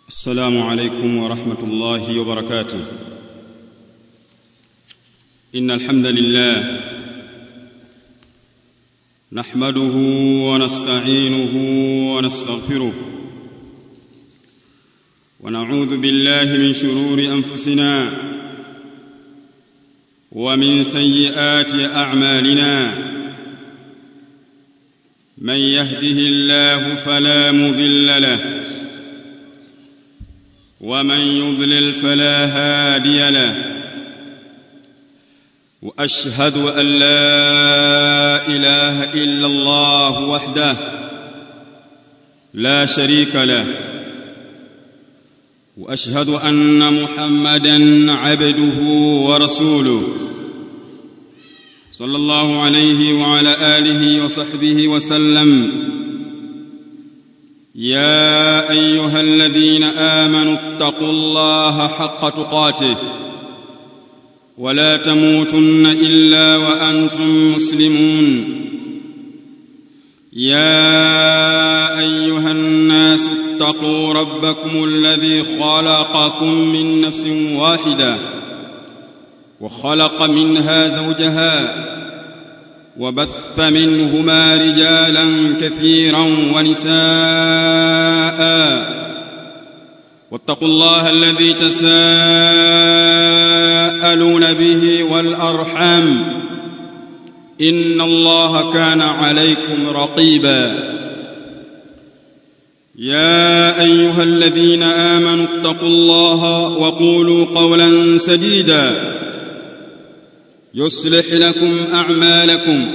السلام عليكم ورحمه الله وبركاته ان الحمد لله نحمده ونستعينه ونستغفره ونعوذ بالله من شرور انفسنا ومن سيئات اعمالنا من يهده الله فلا مضل له ومن يضلل فلا هادي له واشهد ان لا اله الا الله وحده لا شريك له واشهد ان محمدا عبده ورسوله صلى الله عليه وعلى اله وصحبه وسلم يا ايها الذين امنوا اتقوا الله حق تقاته ولا تموتن الا وانتم مسلمون يا ايها الناس اتقوا ربكم الذي خلقكم من نفس واحده وخلق منها زوجها وبث منهما رجالا كثيرا ونساء واتقوا الله الذي تساءلون به والارحام ان الله كان عليكم رقيبا يا ايها الذين امنوا اتقوا الله وقولوا قولا سديدا يصلح لكم اعمالكم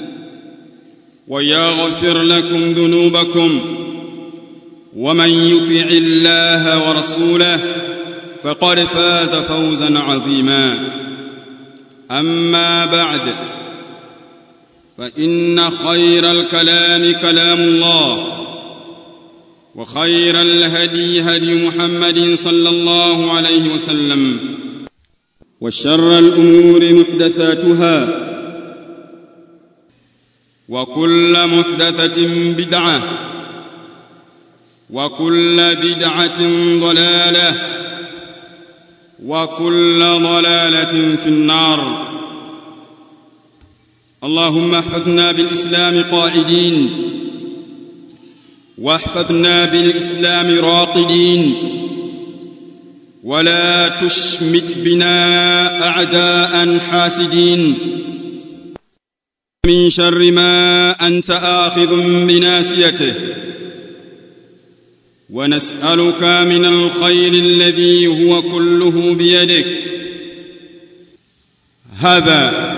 ويغفر لكم ذنوبكم ومن يطع الله ورسوله فقد فاز فوزا عظيما اما بعد فان خير الكلام كلام الله وخير الهدي هدي محمد صلى الله عليه وسلم وشر الامور محدثاتها وكل محدثه بدعه وكل بدعه ضلاله وكل ضلاله في النار اللهم احفظنا بالاسلام قاعدين واحفظنا بالاسلام راقدين ولا تشمت بنا اعداء حاسدين من شر ما انت اخذ بناسيته ونسالك من الخير الذي هو كله بيدك هذا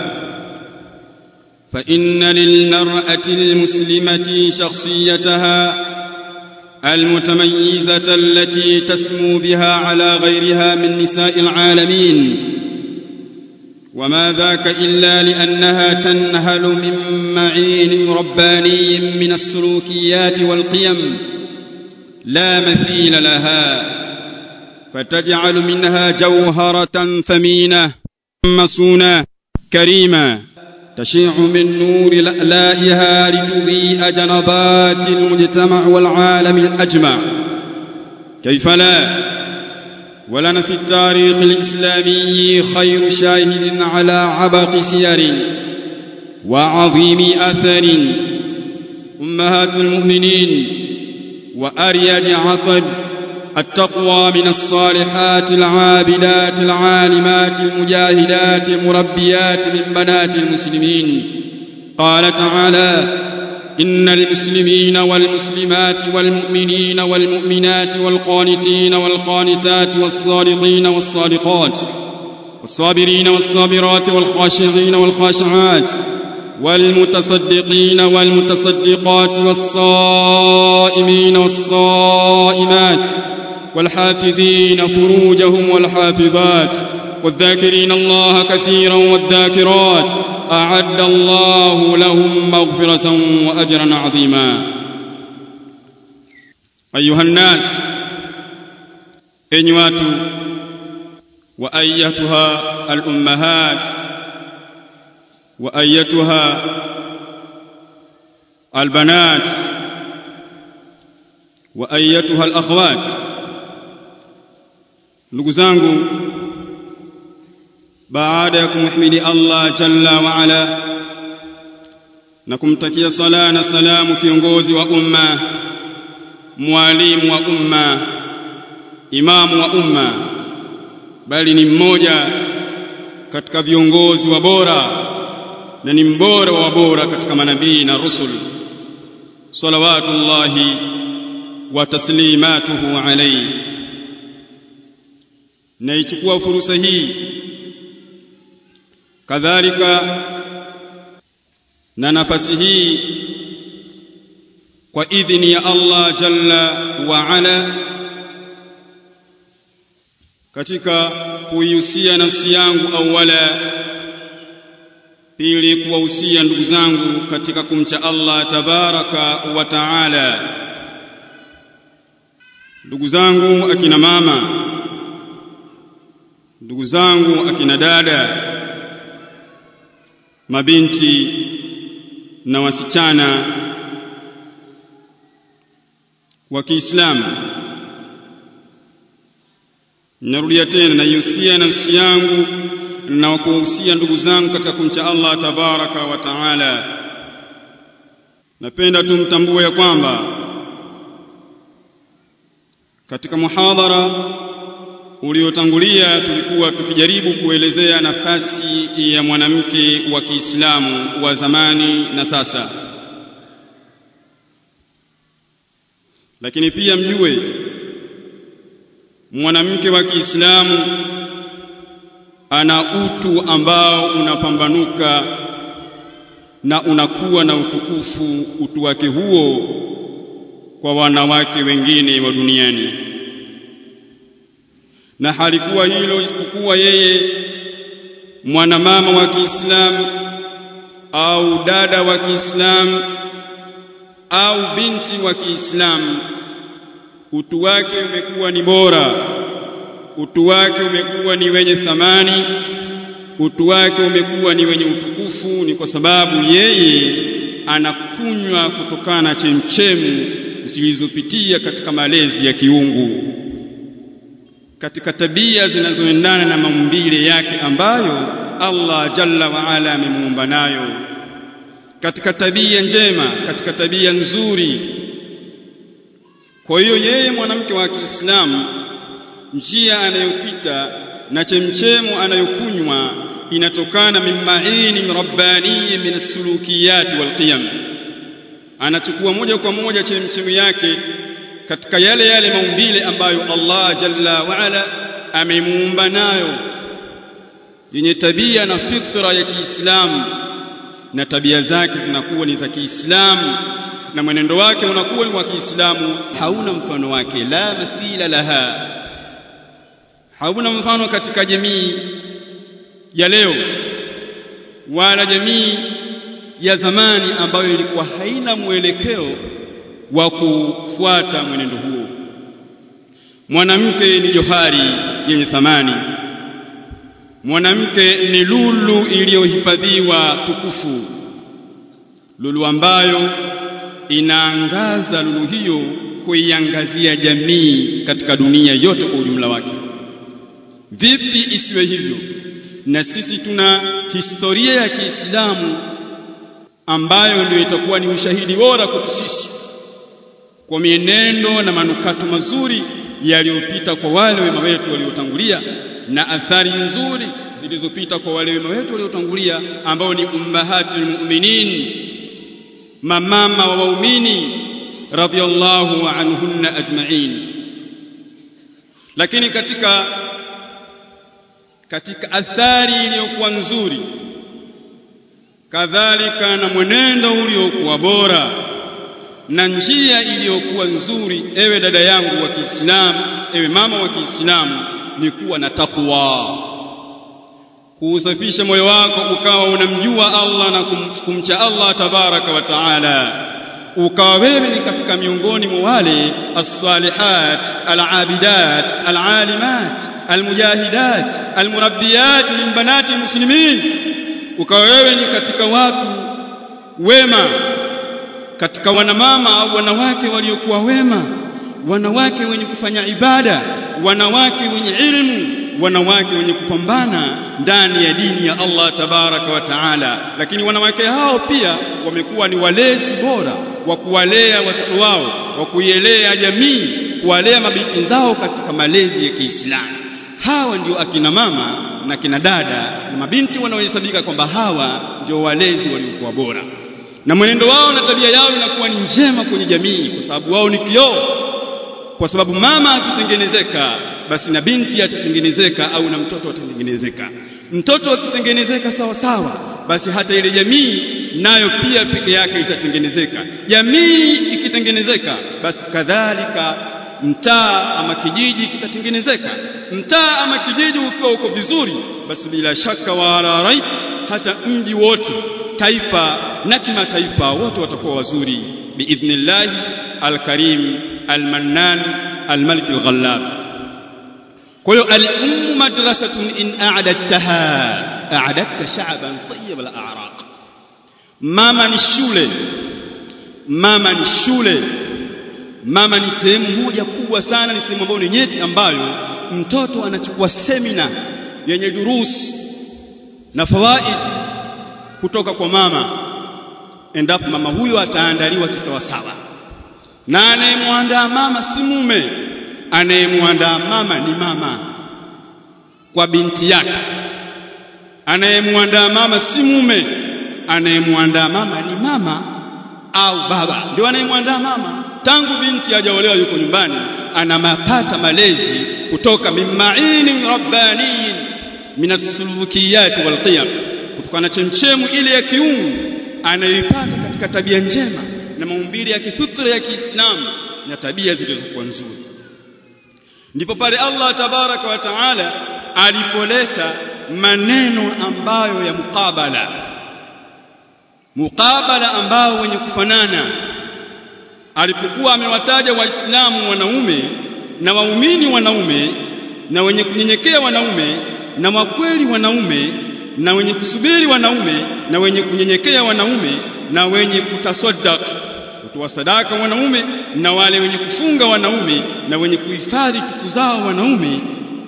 فان للمراه المسلمه شخصيتها المتميزه التي تسمو بها على غيرها من نساء العالمين وما ذاك الا لانها تنهل من معين رباني من السلوكيات والقيم لا مثيل لها فتجعل منها جوهره ثمينه مصونه كريمه تشيع من نور لألائها لتضيء جنبات المجتمع والعالم الأجمع كيف لا ولنا في التاريخ الإسلامي خير شاهد على عبق سير وعظيم أثر أمهات المؤمنين وأريد عقل التقوى من الصالحات العابدات العالمات المجاهدات المربيات من بنات المسلمين قال تعالى ان المسلمين والمسلمات والمؤمنين والمؤمنات والقانتين والقانتات والصادقين والصادقات والصابرين والصابرات والخاشعين والخاشعات والمتصدقين والمتصدقات والصائمين والصائمات والحافظين فروجهم والحافظات والذاكرين الله كثيرا والذاكرات اعد الله لهم مغفره واجرا عظيما ايها الناس enyi watu wa ayatuha alummahat wa ayatuha albanat وايتها الاخوات ndugu zangu baada ya kumhimidi Allah jalla wa ala na kumtakia sala na salamu kiongozi wa umma mwalimu wa umma imamu wa umma bali ni mmoja katika viongozi wa bora na ni mbora wa bora katika manabii na rusul salawatullahi wa taslimatuhu alayhi naichukua fursa hii kadhalika na nafasi hii kwa idhini ya Allah jalla wa ala katika kuihusia nafsi yangu awala pili kuwahusia ndugu zangu katika kumcha Allah tabaraka wa taala ndugu zangu akina mama ndugu zangu akina dada mabinti na wasichana wa Kiislamu narudia tena naihusia nafsi yangu na kuhusia ndugu zangu katika kumcha Allah tabaraka wa taala napenda tumtambue ya kwamba katika muhadhara uliotangulia tulikuwa tukijaribu kuelezea nafasi ya mwanamke wa Kiislamu wa zamani na sasa lakini pia mjue mwanamke wa Kiislamu ana utu ambao unapambanuka na unakuwa na utukufu utu wake huo kwa wanawake wengine wa duniani na halikuwa hilo isipokuwa yeye mwanamama wa Kiislamu au dada wa Kiislamu au binti wa Kiislamu utu wake umekuwa ni bora utu wake umekuwa ni wenye thamani utu wake umekuwa ni wenye utukufu ni kwa sababu yeye anakunywa kutokana na chemchemu zilizopitia katika malezi ya kiungu katika tabia zinazoendana na maumbile yake ambayo Allah jalla wa ala amemuumba nayo katika tabia njema katika tabia nzuri kwa hiyo yeye mwanamke wa Kiislamu njia anayopita na chemchemu anayokunywa inatokana min ma'ini rabbani min as-sulukiyat wal qiyam anachukua moja kwa moja chemchemu yake katika yale yale maumbile ambayo Allah jalla wa ala amemuumba nayo yenye tabia na fitra ya Kiislamu na tabia zake zinakuwa ni za Kiislamu na mwenendo wake unakuwa ni wa Kiislamu hauna mfano wake la mathila laha hauna mfano katika jamii ya leo wala jamii ya zamani ambayo ilikuwa haina mwelekeo wa kufuata mwenendo huo mwanamke ni johari yenye thamani mwanamke ni lulu iliyohifadhiwa tukufu lulu ambayo inaangaza lulu hiyo kuiangazia jamii katika dunia yote kwa ujumla wake vipi isiwe hivyo na sisi tuna historia ya Kiislamu ambayo ndio itakuwa ni ushahidi bora kwetu sisi kwa mienendo na manukato mazuri yaliyopita kwa wale wema wetu waliotangulia na athari nzuri zilizopita kwa wale wema wetu waliotangulia ambao ni ummahatul mu'minin mamama wa waumini radhiyallahu anhunna ajma'in lakini katika katika athari iliyokuwa nzuri kadhalika na mwenendo uliokuwa bora na njia iliyokuwa nzuri ewe dada yangu wa Kiislamu ewe mama wa Kiislamu ni kuwa na takwa kuusafisha moyo wako ukawa unamjua Allah na kumcha Allah tabaraka wa taala ukawa wewe ni katika miongoni mwa wale as-salihat al-abidat al-alimat al-mujahidat al-murabbiyat min banati muslimin ukawa wewe ni katika watu wema katika wanamama au wanawake waliokuwa wema wanawake wenye kufanya ibada wanawake wenye ilmu wanawake wenye kupambana ndani ya dini ya Allah tabaraka wa taala lakini wanawake hao pia wamekuwa ni walezi bora wa kuwalea watoto wao wa kuielea jamii kuwalea mabinti zao katika malezi ya Kiislamu hawa ndio akina mama na kina dada na mabinti wanaohesabika kwamba hawa ndio walezi waliokuwa bora na mwenendo wao na tabia yao inakuwa ni njema kwenye jamii kwa sababu wao ni kioo kwa sababu mama akitengenezeka basi na binti atatengenezeka au na mtoto atatengenezeka mtoto akitengenezeka sawa sawa basi hata ile jamii nayo pia peke yake itatengenezeka jamii ikitengenezeka basi kadhalika mtaa ama kijiji kitatengenezeka mtaa ama kijiji ukiwa uko vizuri basi bila shaka wala raib hata mji wote taifa na kimataifa wote watakuwa wazuri biidhnillah alkarim almannan almalik alghallab kwa hiyo al-ummu madrasatun in a'dadtaha a'dadta sha'ban tayyib al-a'raq mama ni shule mama ni shule mama ni sehemu moja kubwa sana ni sehemu ambayo ni nyeti ambayo mtoto anachukua semina yenye durusi na fawaid kutoka kwa mama endapo mama huyo ataandaliwa kisawasawa na anayemwandaa mama si mume anayemwandaa mama ni mama kwa binti yake anayemwandaa mama si mume anayemwandaa mama ni mama au baba ndio anayemwandaa mama tangu binti hajaolewa yuko nyumbani anamapata malezi kutoka mimmaini rabbaniyin min as-sulukiyat wal qiyam kutokana na chemchemu ile ya kiungu anayoipata katika tabia njema na maumbile ya kifitra ya Kiislamu na tabia zilizokuwa nzuri ndipo pale Allah tabaraka wa taala alipoleta maneno ambayo ya mukabala mukabala ambao wenye kufanana alipokuwa amewataja waislamu wanaume na waumini wanaume na wenye kunyenyekea wanaume na wakweli wanaume na wenye kusubiri wanaume na wenye kunyenyekea wanaume na wenye kutasaddaq kutoa sadaka wanaume na wale wenye kufunga wanaume na wenye kuhifadhi tuku zao wanaume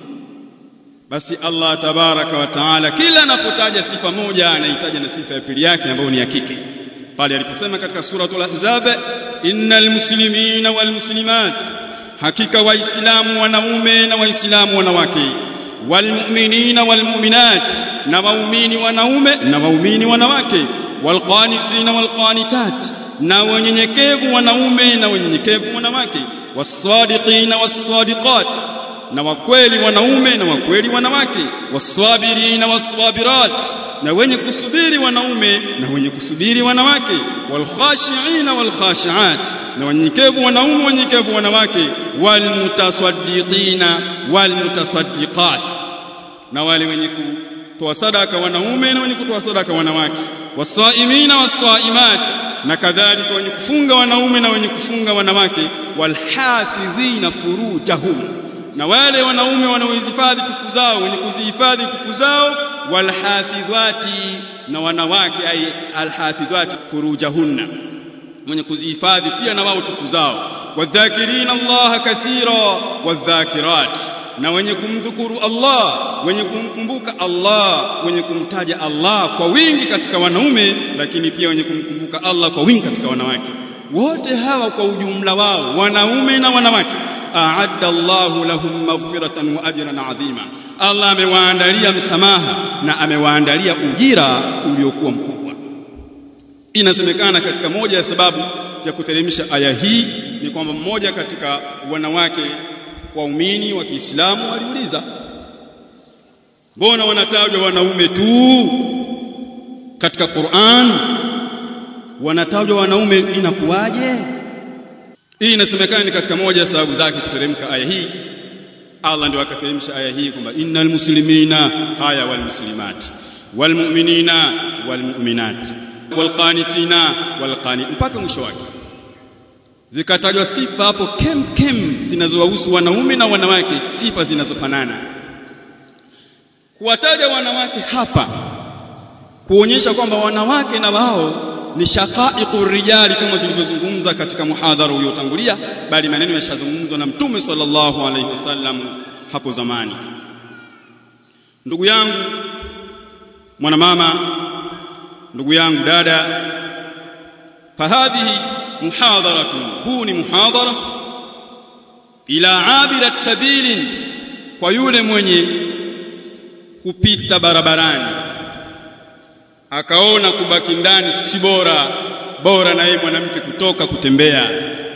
basi Allah tabaraka wa taala kila anapotaja sifa moja anaitaja na sifa ya pili yake ambayo ni ya kike pale aliposema katika suratul ahzab innal muslimina wal muslimat hakika waislamu wanaume na waislamu wanawake walmu'minina walmu'minat na waumini wanaume na waumini wanawake walqanitina walqanitat na wanyenyekevu wanaume na wanyenyekevu wanawake wasadiqina wassadiqat na wakweli wanaume na wakweli wanawake waswabirina waswabirat na wenye kusubiri wanaume na wenye kusubiri wanawake walkhashiina walkhashiat na wanyenyekevu wanaume wanyenyekevu wanawake walmutasaddiqina walmutasaddiqat na wale wenye kutoa sadaka wanaume na wenye kutoa sadaka wanawake wasaimina wasaimat na kadhalika wenye kufunga wanaume na wenye kufunga wanawake walhafidhina furujahum na wale wanaume wanaohifadhi tuku zao wenye kuzihifadhi tuku zao walhafidhati na wanawake ay alhafidhati furujahunna mwenye kuzihifadhi pia na wao tuku zao wadhakirina allaha kathira wadhakirat na wenye kumdhukuru Allah wenye kumkumbuka Allah wenye kumtaja Allah kwa wingi katika wanaume lakini pia wenye kumkumbuka Allah kwa wingi katika wanawake wote hawa kwa ujumla wao wanaume na wanawake a'adda Allahu lahum maghfiratan wa ajran 'azima Allah amewaandalia msamaha na amewaandalia ujira uliokuwa mkubwa inasemekana katika moja ya sababu ya kuteremsha aya hii ni kwamba mmoja katika wanawake waumini wa Kiislamu waliuliza mbona wanatajwa wanaume tu katika Qur'an wanatajwa wanaume inakuwaje hii inasemekana ni katika moja ya sababu zake kuteremka aya hii Allah ndio akateremsha aya hii kwamba innal muslimina haya wal muslimat wal mu'minina wal mu'minat wal qanitina wal qanit mpaka mwisho wake zikatajwa sifa hapo kem kem zinazowahusu wanaume na wanawake sifa zinazofanana kuwataja wanawake hapa kuonyesha kwamba wanawake na wao ni shaqaiqu rijali kama tulivyozungumza katika muhadhara uliotangulia bali maneno yashazungumzwa na mtume sallallahu alaihi wasallam hapo zamani ndugu yangu mwanamama ndugu yangu dada fahadhihi muhadharatun huu ni muhadhara ila abirat sabilin kwa yule mwenye kupita barabarani akaona kubaki ndani si bora bora na yeye mwanamke kutoka kutembea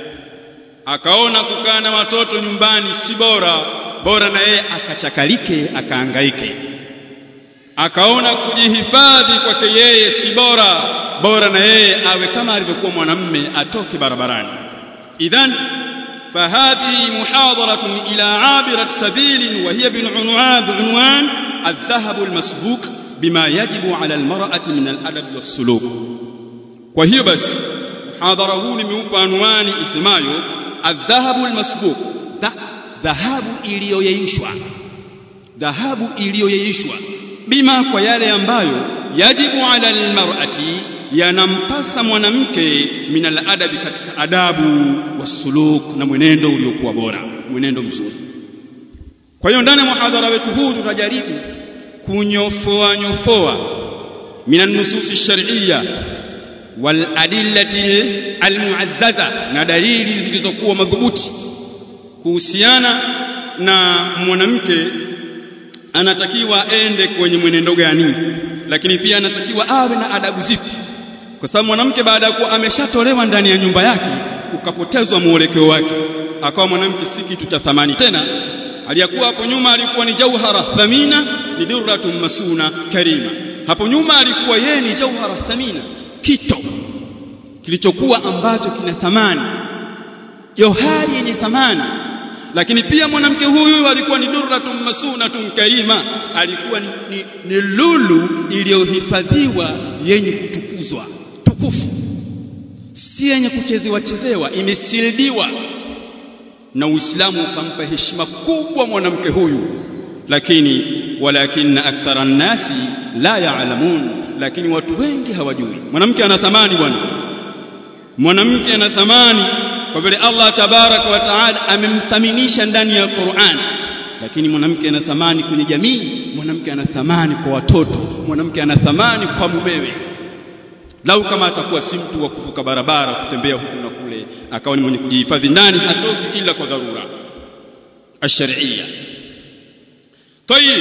akaona kukaa na watoto nyumbani si bora bora na yeye akachakalike akaangaike akaona kujihifadhi kwake yeye si bora bora na yeye awe kama alivyokuwa mwanamme atoke barabarani idhan فهذه محاضرة إلى عابرة سبيل وهي بعنوان بعنوان الذهب المسبوق بما يجب على المرأة من الأدب والسلوك وهي بس محاضرة هو nimeupa anwani isemayo الذهب المسبوق dhahabu iliyoyeyushwa dhahabu iliyoyeyushwa bima kwa yale ambayo yajibu ala almar'ati yanampasa mwanamke min aladabi katika adabu wasuluk na mwenendo uliokuwa bora mwenendo mzuri kwa hiyo ndani ya muhadhara wetu huu tutajaribu kunyofoa nyofoa min nususi shar'iyya wal adillati almu'azzaza na dalili zilizokuwa madhubuti kuhusiana na mwanamke anatakiwa ende kwenye mwenendo gani lakini pia anatakiwa awe na adabu zipi kwa sababu mwanamke baada ya kuwa ameshatolewa ndani ya nyumba yake ukapotezwa mwelekeo wake akawa mwanamke si kitu cha thamani tena aliyakuwa hapo nyuma alikuwa ni jauhara thamina ni durratun masuna karima hapo nyuma alikuwa yeye ni jauhara thamina kito kilichokuwa ambacho kina thamani johari yenye thamani lakini pia mwanamke huyu alikuwa ni durratun masunatun karima alikuwa ni, ni, ni lulu iliyohifadhiwa yenye kutukuzwa tukufu si yenye kuchezewa chezewa imesildiwa na Uislamu ukampa heshima kubwa mwanamke huyu lakini walakinna akthara nnasi la yaalamun lakini watu wengi hawajui mwanamke ana thamani bwana mwanamke ana thamani kwa vile Allah tabaraka wa taala amemthaminisha ndani ya Qur'an lakini mwanamke ana thamani kwenye jamii mwanamke ana thamani kwa watoto mwanamke ana thamani kwa mumewe lau kama atakuwa si mtu wa kuvuka barabara kutembea huku na kule akawa ni mwenye kujihifadhi ndani hatoki ila kwa dharura ash-shar'iyya طيب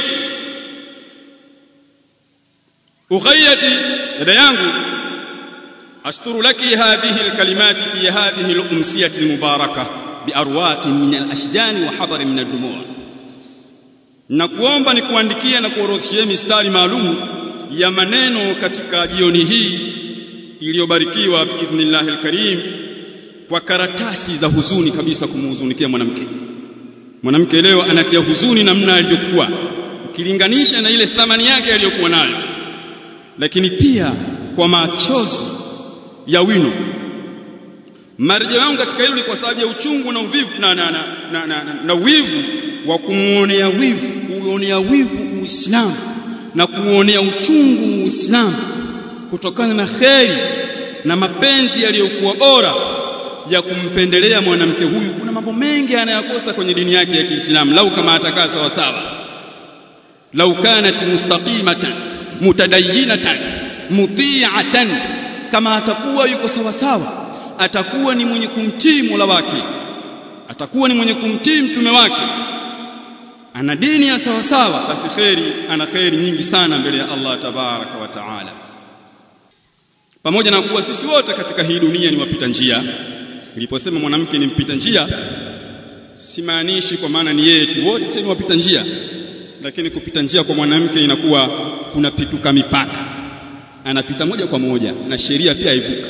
ughayati dada yangu أستر لك هذه الكلمات في هذه الأمسية المباركة بأرواق من الأشجان وحضر من الدموع nakuomba nikuandikie na kuorodheshia mistari maalum ya maneno katika jioni hii iliyobarikiwa biidhnillahi alkarim kwa karatasi za huzuni kabisa kumhuzunikia mwanamke mwanamke leo anatia huzuni namna alivyokuwa ukilinganisha na ile thamani yake aliyokuwa nayo lakini pia kwa machozi ya wino marejeo yangu katika hilo ni kwa sababu ya uchungu na uvivu na, na, na, na, na, na, na wivu wa kumuonea wivu kuonea wivu Uislamu na kuonea uchungu Uislamu kutokana na kheri na mapenzi yaliyokuwa bora ya kumpendelea mwanamke huyu. Kuna mambo mengi anayakosa kwenye dini yake ya Kiislamu, lau kama atakaa sawa sawa, lau kanat mustaqimatan mutadayyinatan muti'atan, kama atakuwa yuko sawa sawa, atakuwa ni mwenye kumtii Mola wake, atakuwa ni mwenye kumtii mtume wake ana dini ya sawa sawa, basi kheri, ana kheri nyingi sana mbele ya Allah tabaraka wa taala. Pamoja na kuwa sisi wote katika hii dunia ni wapita njia. Niliposema mwanamke ni mpita njia, simaanishi kwa maana ni yeye tu, wote sisi ni wapita njia, lakini kupita njia kwa mwanamke inakuwa kunapituka mipaka, anapita moja kwa moja na sheria pia haivuka.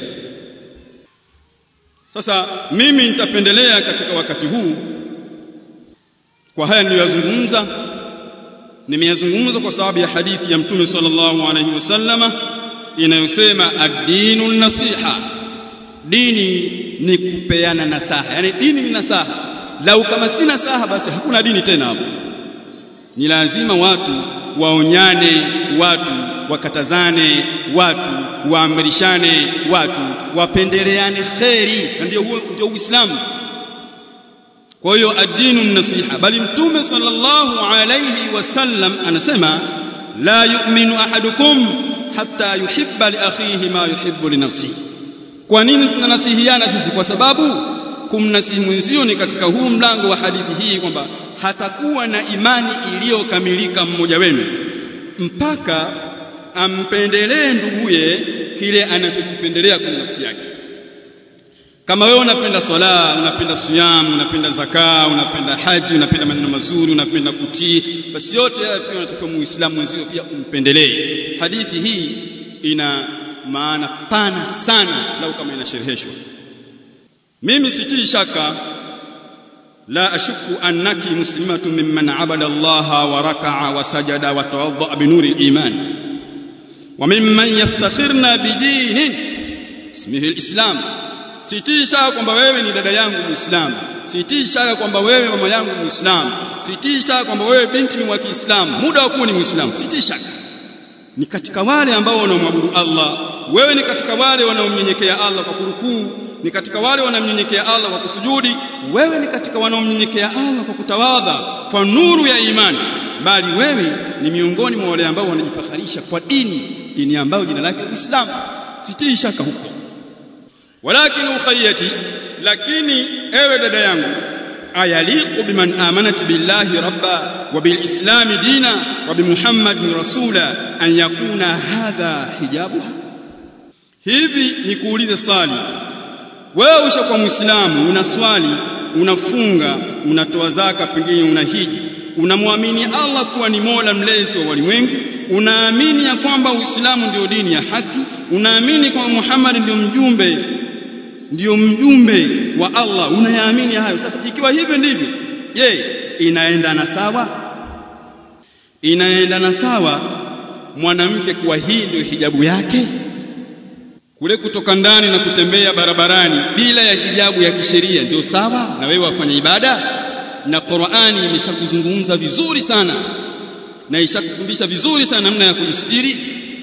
Sasa mimi nitapendelea katika wakati huu kwa haya niliyozungumza nimeyazungumza kwa sababu ya hadithi ya mtume sallallahu alaihi wasallama inayosema ad-dinu nasiha dini ni kupeana nasaha yani dini ni nasaha lau kama si nasaha basi hakuna dini tena hapo ni lazima watu waonyane watu wakatazane watu waamrishane watu wapendeleane kheri ndio huo ndio uislamu kwa hiyo adinu nasiha bali mtume sallallahu alayhi wasallam anasema la yu'minu ahadukum hatta yuhibba li akhihi ma yuhibbu li nafsihi kwa nini tunanasihiana sisi kwa sababu kumnasihi mwenzio ni katika huu mlango wa hadithi hii kwamba hatakuwa na imani iliyokamilika mmoja wenu mpaka ampendelee nduguye kile anachokipendelea kwenye nafsi yake kama wewe unapenda swala unapenda siyam unapenda zaka unapenda haji unapenda maneno mazuri unapenda kutii basi yote haya pia unatakiwa muislamu mwenzio pia umpendelee hadithi hii ina maana pana sana lau kama inashereheshwa mimi sitii shaka la ashuku annaki muslimatun mimman abada Allah wa raka'a wa sajada wa tawadda bi nuri al-iman wa mimman yaftakhirna bidinin ismihi al-islam sitii shaka kwamba wewe ni dada yangu muislamu sitii shaka kwamba wewe mama yangu muislamu sitii shaka kwamba wewe binti ni wa Kiislamu muda wa kuwa ni muislamu sitii shaka ni katika wale ambao wanaomwabudu Allah wewe ni katika wale wanaomnyenyekea Allah kwa kurukuu ni katika wale wanaomnyenyekea Allah kwa kusujudi wewe ni katika wanaomnyenyekea Allah kwa kutawadha kwa nuru ya imani bali wewe ni miongoni mwa wale ambao wanajifakharisha kwa dini dini ambayo jina lake Uislamu sitii shaka huko walakin ukhayyati lakini ewe dada yangu ayaliqu biman amanat billahi rabba wa bilislam dina wa bimuhammadin rasula an yakuna hadha hijabuha hivi nikuulize swali wewe ushakuwa muislamu unaswali unafunga unatoa zaka pengine unahiji unamwamini Allah kuwa ni Mola mlezi wa walimwengu unaamini ya kwamba Uislamu ndio dini ya haki unaamini kwamba Muhammad ndio mjumbe ndio mjumbe wa Allah unayaamini hayo sasa ikiwa hivyo ndivyo je inaendana sawa inaendana sawa mwanamke kuwa hii ndio hijabu yake kule kutoka ndani na kutembea barabarani bila ya hijabu ya kisheria ndio sawa na wewe wafanya ibada na Qur'ani imeshakuzungumza vizuri sana na ishakufundisha vizuri sana namna ya kujistiri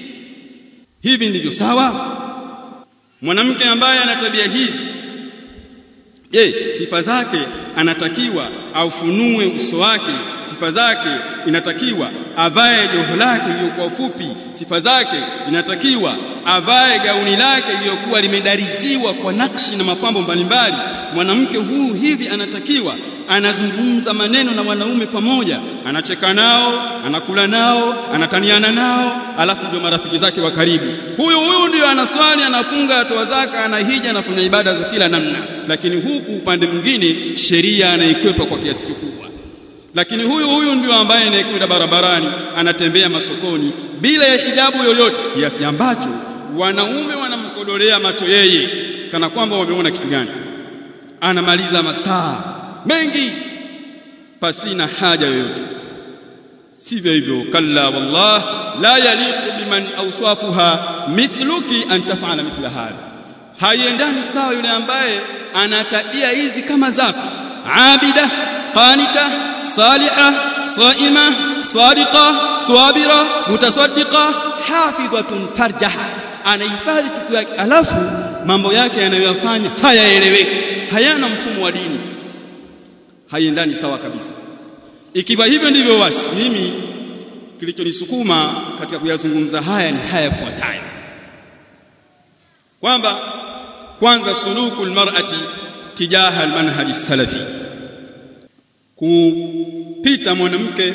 hivi ndivyo sawa mwanamke ambaye ana tabia hizi je sifa zake anatakiwa aufunue uso wake sifa zake inatakiwa avae joho lake lililokuwa fupi sifa zake inatakiwa avae gauni lake lililokuwa limedariziwa kwa nakshi na mapambo mbalimbali mwanamke huu hivi anatakiwa anazungumza maneno na wanaume pamoja anacheka nao anakula nao anataniana nao alafu ndio marafiki zake wa karibu huyu huyu ndio anaswali anafunga atoa zaka anahija anafanya ibada za kila namna lakini huku upande mwingine sheria anaikwepa kwa kiasi kikubwa lakini huyu huyu ndio ambaye anayekwenda barabarani anatembea masokoni bila ya hijabu yoyote kiasi ambacho wanaume wanamkodolea macho yeye kana kwamba wameona kitu gani anamaliza masaa mengi pasina haja yoyote sivyo hivyo kalla wallah la yaliqu biman awsafuha mithluki an taf'ala mithla hadha haiendani sawa yule ambaye ana tabia hizi kama zako abida qanita saliha saima sadiqa swabira mutasaddiqa hafidhatun farjaha anahifadhi tuku yake alafu mambo yake anayoyafanya hayaeleweki hayana mfumo wa dini haiendani sawa kabisa ikiwa hivyo ndivyo basi mimi kilichonisukuma katika kuyazungumza haya ni haya yafuatayo kwamba kwanza suluku almar'ati tijaha almanhaj salafi kupita mwanamke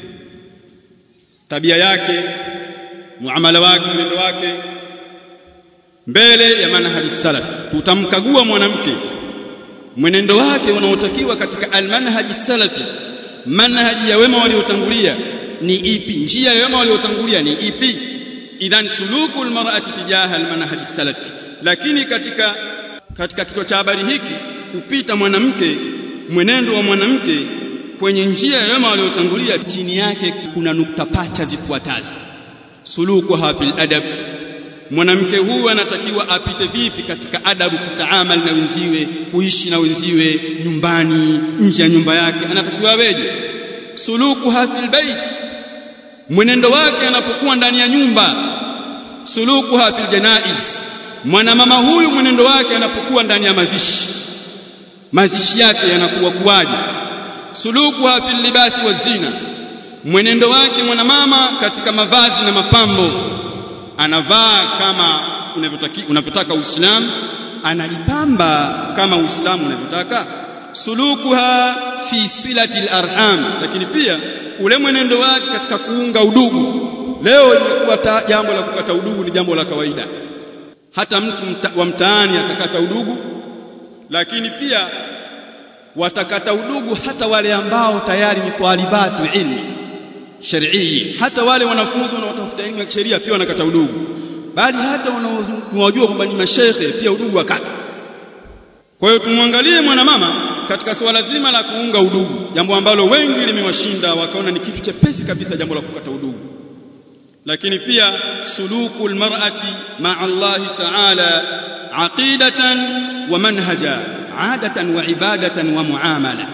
tabia yake muamala wake mwenendo wake mbele ya manhaji salaf tutamkagua mwanamke mwenendo wake unaotakiwa katika almanhaji salafi manhaji ya wema waliotangulia ni ipi njia ya wema waliotangulia ni ipi idhan suluku almar'ati tijaha almanhaji salafi lakini katika katika kichwa cha habari hiki kupita mwanamke mwenendo wa mwanamke kwenye njia ya wema waliotangulia chini yake kuna nukta pacha zifuatazo sulukuha fil adab mwanamke huyu anatakiwa apite vipi katika adabu kutaamal na wenziwe kuishi na wenziwe nyumbani nje ya nyumba yake anatakiwa aweje sulukuha fil bait mwenendo wake anapokuwa ndani ya nyumba sulukuha fil janaiz mwanamama huyu mwenendo wake anapokuwa ndani ya mazishi mazishi yake yanakuwa kuwaje sulukuha fil libasi wa zina mwenendo wake mwanamama katika mavazi na mapambo anavaa kama unavyotaka Uislamu anajipamba kama Uislamu unavyotaka sulukuha fi silati al-arham lakini pia ule mwenendo wake katika kuunga udugu leo imekuwa jambo la kukata udugu ni jambo la kawaida hata mtu mta, wa mtaani atakata udugu lakini pia watakata udugu hata wale ambao tayari ni talibatu ilmi shar'ii hata wale wanafunzi wanaotafuta elimu ya kisheria pia wanakata udugu bali hata wanaojua kwamba ni mashehe pia udugu wakata kwa hiyo tumwangalie mwanamama katika suala zima la kuunga udugu jambo ambalo wengi limewashinda wakaona ni kitu chepesi kabisa jambo la kukata udugu lakini pia suluku almar'ati ma'a Allah ta'ala aqidatan wa manhaja adatan wa ibadatan wa muamala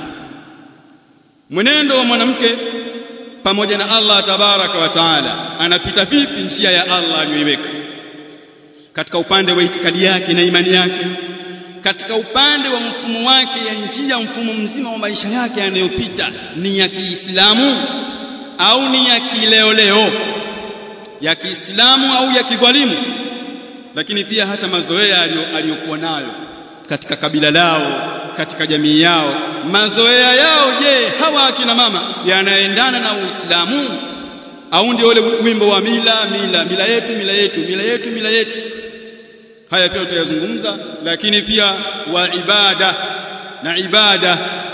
mwenendo wa mwanamke pamoja na Allah tabaraka wa taala anapita vipi njia ya Allah aliyoiweka katika upande wa itikadi yake na imani yake katika upande wa mfumo wake ya njia mfumo mzima wa maisha yake yanayopita ni ya Kiislamu au ni ya kileoleo ya Kiislamu au ya kidhalimu lakini pia hata mazoea aliyokuwa nayo katika kabila lao katika jamii yao mazoea yao je hawa akina mama yanaendana na Uislamu au ndio ule wimbo wa mila mila mila yetu mila yetu mila yetu mila yetu haya pia tutayazungumza lakini pia wa ibada na ibada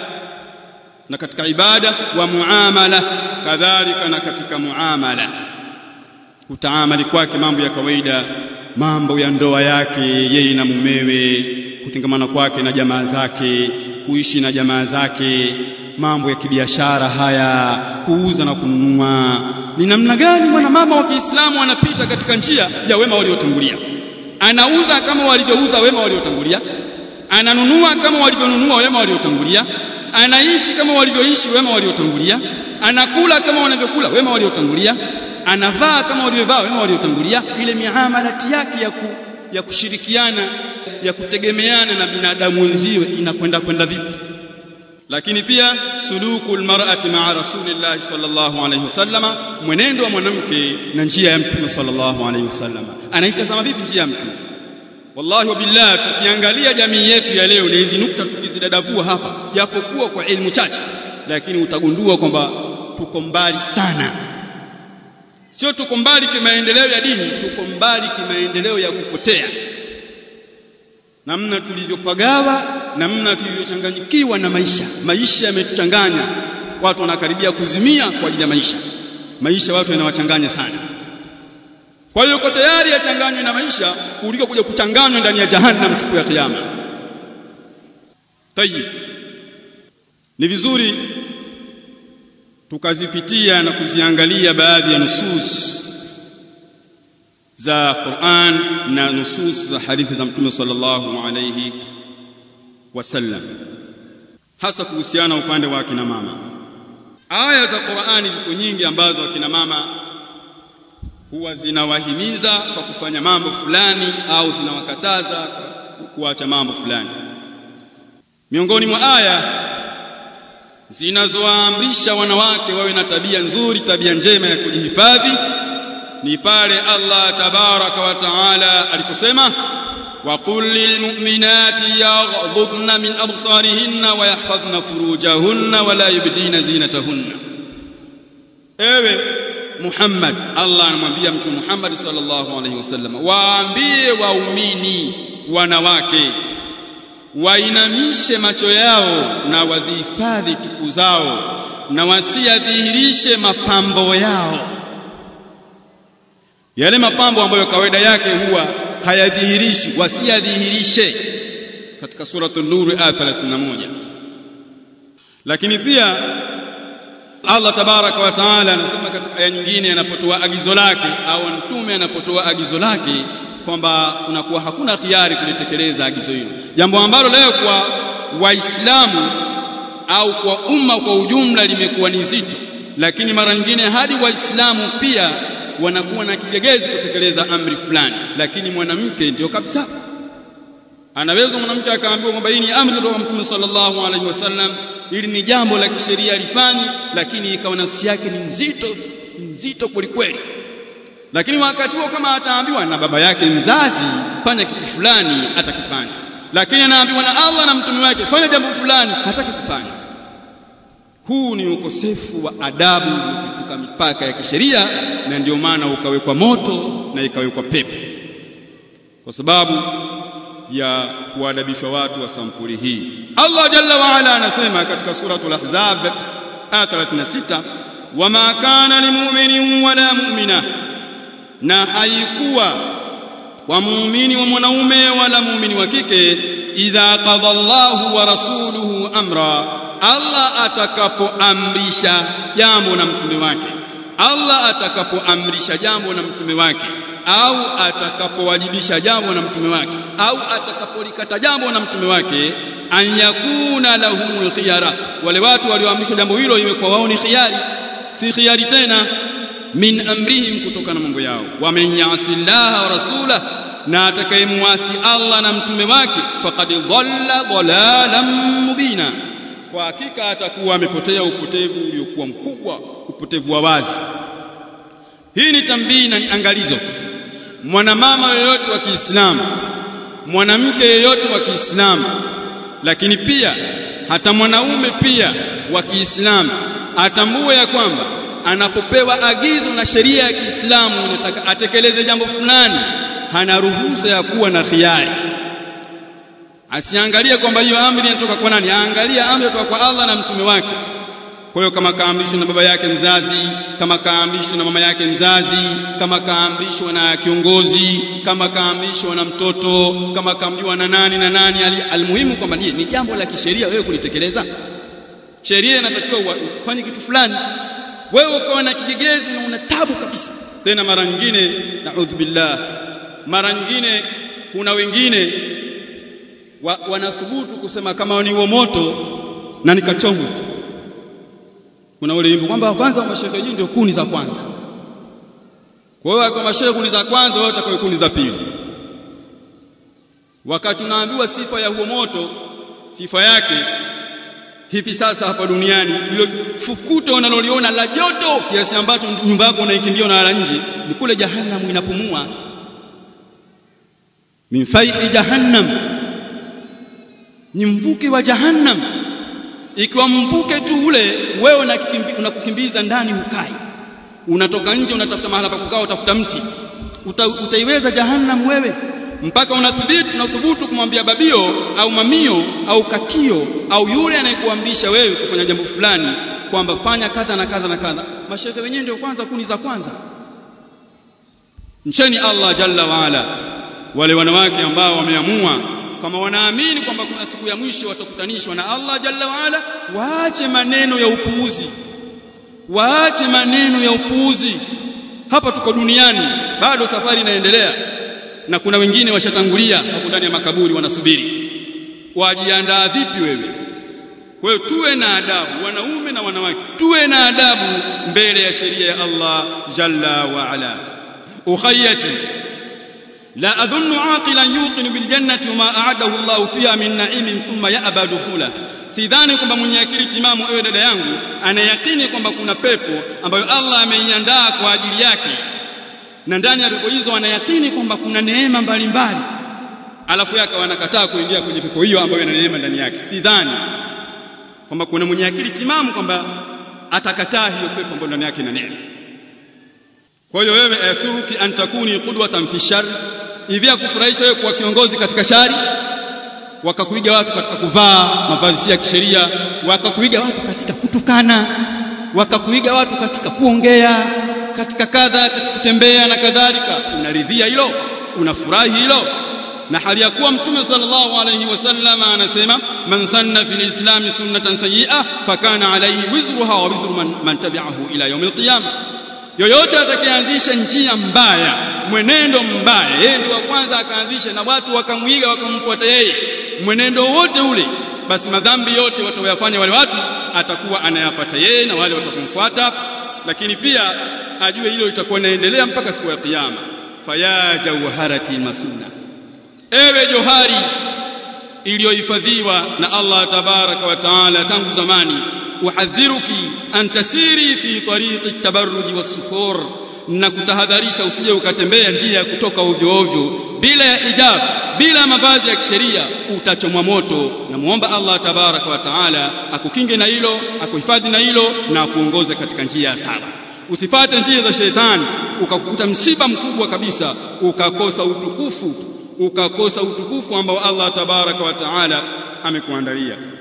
na katika ibada wa muamala kadhalika na katika muamala kutaamali kwake mambo ya kawaida mambo ya ndoa yake yeye na mumewe kutengamana kwake na jamaa zake kuishi na jamaa zake mambo ya kibiashara haya kuuza na kununua ni namna gani mwanamama wa Kiislamu anapita katika njia ya wema waliotangulia anauza kama walivyouza wema waliotangulia ananunua kama walivyonunua wema waliotangulia anaishi kama walivyoishi wema waliotangulia anakula kama wanavyokula wema waliotangulia anavaa kama walivyovaa wema waliotangulia ile miamalati yake ya, ku, ya kushirikiana ya kutegemeana na binadamu wenziwe inakwenda kwenda vipi lakini pia suluku almar'ati ma'a rasulillahi sallallahu alayhi wasallama mwenendo wa mwanamke na njia ya mtume sallallahu alayhi wasallama anaitazama vipi njia ya mtume wallahi wa billah tukiangalia jamii yetu ya leo na hizi nukta tukizidadavua hapa japokuwa kwa elimu chache lakini utagundua kwamba tuko mbali sana sio tuko mbali kimaendeleo ya dini tuko mbali kimaendeleo ya kupotea namna tulivyopagawa namna tulivyochanganyikiwa na maisha maisha yametuchanganya watu wanakaribia kuzimia kwa ajili ya maisha maisha watu yanawachanganya sana kwa hiyo uko tayari yachanganywe na maisha kuliko kuja kuchanganywa ndani ya jahannam siku ya kiyama tayib ni vizuri tukazipitia na kuziangalia baadhi ya nusus za Qur'an na nusus za hadithi za Mtume sallallahu alayhi wasallam hasa kuhusiana upande wa akina mama aya za Qur'ani ziko nyingi ambazo akina mama huwa zinawahimiza kwa kufanya mambo fulani au zinawakataza kuacha mambo fulani miongoni mwa aya zinazoamrisha wanawake wawe na tabia nzuri tabia njema ya kujihifadhi ni pale Allah tabaraka wa taala aliposema وقل للمؤمنات يغضضن من أبصارهن ويحفظن فروجهن ولا يبدين زينتهن ewe Muhammad Allah anamwambia mtu Muhammad sallallahu alaihi wasallam waambie waumini wanawake wainamishe macho yao na wazihifadhi tupu zao na wasiyadhihirishe mapambo yao yale mapambo ambayo kawaida yake huwa hayadhihirishi wasiyadhihirishe katika suratul nur aya 31 lakini pia Allah tabaraka wa taala anasema katika aya nyingine anapotoa agizo lake au mtume anapotoa agizo lake kwamba kunakuwa hakuna khiari kulitekeleza agizo hilo jambo ambalo leo kwa waislamu au kwa umma kwa ujumla limekuwa ni zito lakini mara nyingine hadi waislamu pia wanakuwa na kigegezi kutekeleza amri fulani lakini mwanamke ndio kabisa anaweza mwanamke akaambiwa kwamba hii ni amri kutoka mtume sallallahu alaihi wasallam ili ni jambo la kisheria lifanyi lakini ikawa nafsi yake ni nzito nzito kweli kweli lakini wakati huo kama ataambiwa na baba yake mzazi fanya kitu fulani atakifanya lakini anaambiwa na Allah na mtume wake fanya jambo fulani hataki kufanya huu ni ukosefu wa adabu kutuka mipaka ya kisheria na ndio maana ukawekwa moto na ikawekwa pepo kwa sababu ya kuadabishwa watu wa sampuli hii Allah jalla wa ala anasema katika suratul ahzab aya 36 wama kana limu'minin wala mu'mina na haikuwa kwa muumini wa mwanaume wala muumini wa kike idha qada Allahu wa rasuluhu amra Allah atakapoamrisha jambo na mtume wake Allah atakapoamrisha jambo na mtume wake au atakapowajibisha jambo na mtume wake au atakapolikata jambo na mtume wake an yakuna lahumul khiyara wale watu walioamrishwa jambo hilo iwe kwa wao ni khiyari si khiyari tena min amrihim kutokana na mambo yao waman yasi llaha wa rasulah na atakayemwasi Allah na mtume wake faqad dhalla dhalalan mubina kwa hakika atakuwa amepotea upotevu uliokuwa mkubwa upotevu wa wazi hii ni tambii na ni angalizo mwanamama yoyote wa Kiislamu mwanamke yoyote wa Kiislamu lakini pia hata mwanaume pia wa Kiislamu atambue ya kwamba anapopewa agizo na sheria ya Kiislamu inataka atekeleze jambo fulani hana ruhusa ya kuwa na khiari asiangalie kwamba hiyo amri inatoka kwa nani aangalie amri inatoka kwa Allah na mtume wake kwa hiyo kama kaamrishwa na baba yake mzazi kama kaamrishwa na mama yake mzazi kama kaamrishwa na kiongozi kama kaamrishwa na mtoto kama kaambiwa na nani na nani almuhimu kwamba ni, ni jambo la kisheria wewe kulitekeleza sheria inatakiwa ufanye kitu fulani wewe ukawa na kigegezi na una tabu kabisa tena mara nyingine naudhu billah mara nyingine kuna wengine wa, wanathubutu kusema kama ni huo moto na nikachomwe tu kuna ule wimbo kwamba kwanza wa mashehe nyinyi ndio kuni za kwanza kwa hiyo kwa mashehe kuni za kwanza wao watakuwa kuni za pili wakati tunaambiwa sifa ya huo moto sifa yake hivi sasa hapa duniani ilo fukuta unaloliona la joto kiasi ambacho nyumba yako unaikimbia unalala nje ni kule jahannam inapumua min fai'i jahannam ni mvuke wa jahannam ikiwa mvuke tu ule wewe unakukimbiza ndani hukai unatoka nje unatafuta mahala pa kukaa utafuta mti Uta, utaiweza jahannam wewe mpaka unathibiti na uthubutu kumwambia babio au mamio au kakio au yule anayekuamrisha wewe kufanya jambo fulani kwamba fanya kadha na kadha na kadha mashehe wenyewe ndio kwanza kuni za kwanza mcheni Allah jalla waala wale wanawake ambao wameamua kama wanaamini kwamba kuna siku ya mwisho watakutanishwa na Allah jalla waala waache maneno ya upuuzi waache maneno ya upuuzi hapa tuko duniani bado safari inaendelea na kuna wengine washatangulia hapo ndani ya makaburi wanasubiri wajiandaa vipi wewe kwa hiyo tuwe na adabu wanaume na wanawake tuwe na adabu mbele ya sheria ya Allah jalla wa ala ukhayyati لا أظن عاقلا يوقن بالجنة وما أعده الله فيها من نعيم ثم يأبى دخوله sidhani kwamba mwenye akili timamu ewe dada yangu anayakini kwamba kuna pepo ambayo Allah ameiandaa kwa ajili yake na ndani ya pepo hizo anayakini kwamba kuna neema mbalimbali alafu yake wanakataa kuingia kwenye pepo hiyo ambayo ina neema ndani yake sidhani kwamba kuna mwenye akili timamu kwamba atakataa hiyo pepo ambayo ndani yake ina neema kwa hiyo wewe asuruki an takuni qudwatan fi shar hivi akufurahisha wewe kuwa kiongozi katika shari wakakuiga watu katika kuvaa mavazi ya kisheria wakakuiga watu katika kutukana wakakuiga watu katika kuongea katika kadha katika kutembea na kadhalika unaridhia hilo unafurahi hilo na hali ya kuwa mtume sallallahu alayhi wasallam anasema man sanna fil islam sunnatan sayyi'a fakana alayhi wizruha wa wizru man, man tabi'ahu ila yawm al-qiyamah yoyote atakayeanzisha njia mbaya mwenendo mbaya yeye ndio wa kwanza akaanzisha na watu wakamwiga wakamfuata yeye mwenendo wote ule basi madhambi yote wataoyafanya wale watu atakuwa anayapata yeye na wale watakumfuata lakini pia ajue hilo litakuwa linaendelea mpaka siku ya kiyama faya jawharati masuna ewe johari iliyohifadhiwa na Allah tabaraka wa taala tangu zamani uhadhiruki an tasiri fi tariqi tabarruji was-sufur na kutahadharisha usije ukatembea njia ya kutoka ovyo ovyo bila ya hijab bila mavazi ya kisheria utachomwa moto na muomba Allah tabaraka wa taala akukinge na hilo akuhifadhi na hilo na akuongoze katika njia ya sawa usifate njia za shetani ukakuta msiba mkubwa kabisa ukakosa utukufu ukakosa utukufu ambao Allah tabaraka wa taala amekuandalia